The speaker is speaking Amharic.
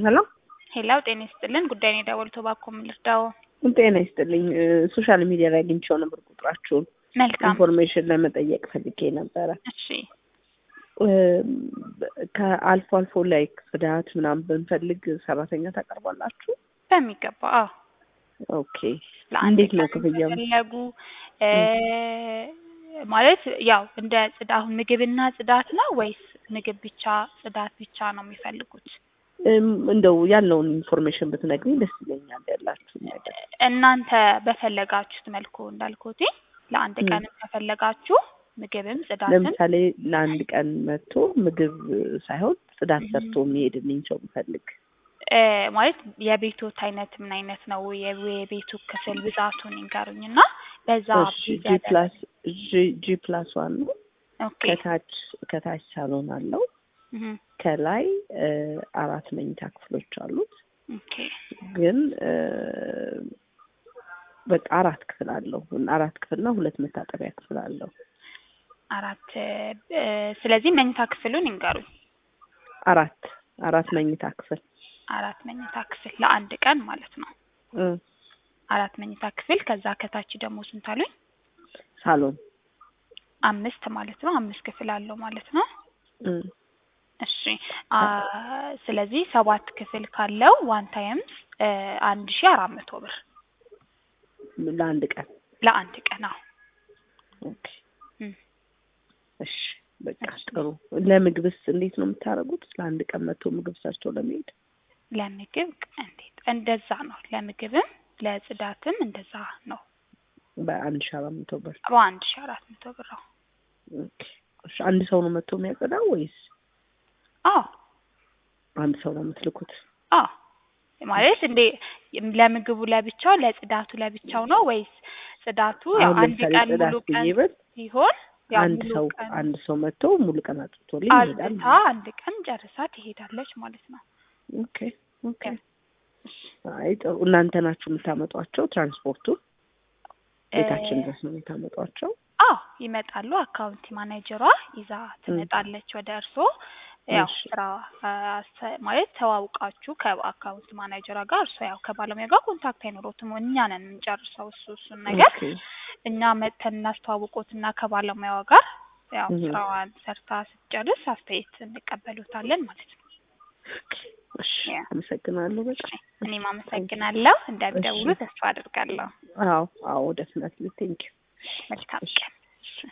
ሄሎ ሄላው ጤና ይስጥልን። ጉዳይ ነው የደወሉት፣ እባክዎ ምን ልርዳው? ጤና ይስጥልኝ። ሶሻል ሚዲያ ላይ አግኝቼው ነበር ቁጥራችሁን። መልካም ኢንፎርሜሽን ለመጠየቅ ፈልጌ ነበረ። እሺ ከአልፎ አልፎ ላይ ጽዳት ምናምን ብንፈልግ ሰራተኛ ታቀርባላችሁ? በሚገባ አዎ። ኦኬ ለአንድ እንዴት ነው ቀን ክፍያው? ከፈለጉ እ ማለት ያው እንደ ጽዳ አሁን ምግብና ጽዳት ነው ወይስ ምግብ ብቻ ጽዳት ብቻ ነው የሚፈልጉት? እም፣ እንደው ያለውን ኢንፎርሜሽን ብትነግሪኝ ደስ ይለኛል። ያላችሁ ነገር እናንተ በፈለጋችሁት መልኩ እንዳልኩት ለአንድ ም። ቀንም ከፈለጋችሁ ምግብም ጽዳትም ለምሳሌ ለአንድ ቀን መጥቶ ምግብ ሳይሆን ጽዳት ም። ሰርቶ የሚሄድልኝ ሰው ብፈልግ እ ማለት የቤቶት አይነት ምን አይነት ነው? የ- የቤቱ ክፍል ብዛቱን ይንገሩኝ እና በዛ እሺ ቢዝ ጂ ፕላስ ጂ ፕላስ ዋን ነው። ኦኬ ከታች ከታች ሳሎን አለው። እህ ከላይ እ አራት መኝታ ክፍሎች አሉት። ኦኬ ግን እ በቃ አራት ክፍል አለው። አራት ክፍልና ሁለት መታጠቢያ ክፍል አለው። አራት እ ስለዚህ መኝታ ክፍሉን ይንገሩኝ። አራት አራት መኝታ ክፍል አራት መኝታ ክፍል ለአንድ ቀን ማለት ነው። እ አራት መኝታ ክፍል ከዛ ከታች ደግሞ ስንት አሉኝ? ሳሎን አምስት ማለት ነው። አምስት ክፍል አለው ማለት ነው። እ እሺ አ ስለዚህ ሰባት ክፍል ካለው ዋን ታይምስ እ አንድ ሺ አራት መቶ ብር ለአንድ ቀን ለአንድ ቀን አዎ። ኦኬ እም። እሺ በቃ እሺ። ጥሩ። ለምግብስ እንዴት ነው የምታደርጉት? ለአንድ ቀን መጥቶ ምግብ ሰርቶ ለመሄድ ለምግብ እንዴት እንደዛ ነው። ለምግብም ለጽዳትም እንደዛ ነው። በአንድ ሺህ አራት መቶ ብር በአንድ ሺ አራት መቶ ብር ነው። ኦኬ። እሺ አንድ ሰው ነው መጥቶ የሚያጸዳው ወይስ አዎ አንድ ሰው ነው የምትልኩት? አዎ ማለት እንዴ ለምግቡ ለብቻው ለጽዳቱ ለብቻው ነው ወይስ ጽዳቱ ያው አሁን አንድ ለምሳሌ ቀን ሙሉ ጽዳት ቀን ብዬ ብል ሲሆን ያው አንድ ሙሉ ሰው ቀን አንድ ሰው መጥቶ ሙሉ ቀን አጽድቶልኝ ይሄዳል አጽድታ ማለት አንድ ቀን ጨርሳ ትሄዳለች ማለት ነው። ነው። ኦኬ ኦኬ። አይ ጥሩ። እናንተ ናችሁ የምታመጧቸው ትራንስፖርቱን ቤታችን እ ድረስ ነው የምታመጧቸው? አዎ ይመጣሉ። አካውንት ማኔጀሯ ይዛ ትመጣለች ወደ እርስዎ። ያው እሺ ስራ አሰ- ማለት ተዋውቃችሁ ከአካውንት ማኔጀሯ ጋር እርስዎ ያው ከባለሙያ ጋር ኮንታክት አይኖሮትም። እኛ ነን የምንጨርሰው እሱ እሱን ነገር ኦኬ እኛ መጥተን እናስተዋውቆትና ከባለሙያዋ ጋር ያው እህ ስራዋን ሰርታ ስትጨርስ አስተያየት እንቀበሉታለን ማለት ነው። እሺ ያ አመሰግናለሁ በጣም እኔም አመሰግናለሁ። እሺ እንደሚደውሉ ተስፋ አድርጋለሁ። አዎ አዎ ደፍነት ቴንኪው መልካም ቀን።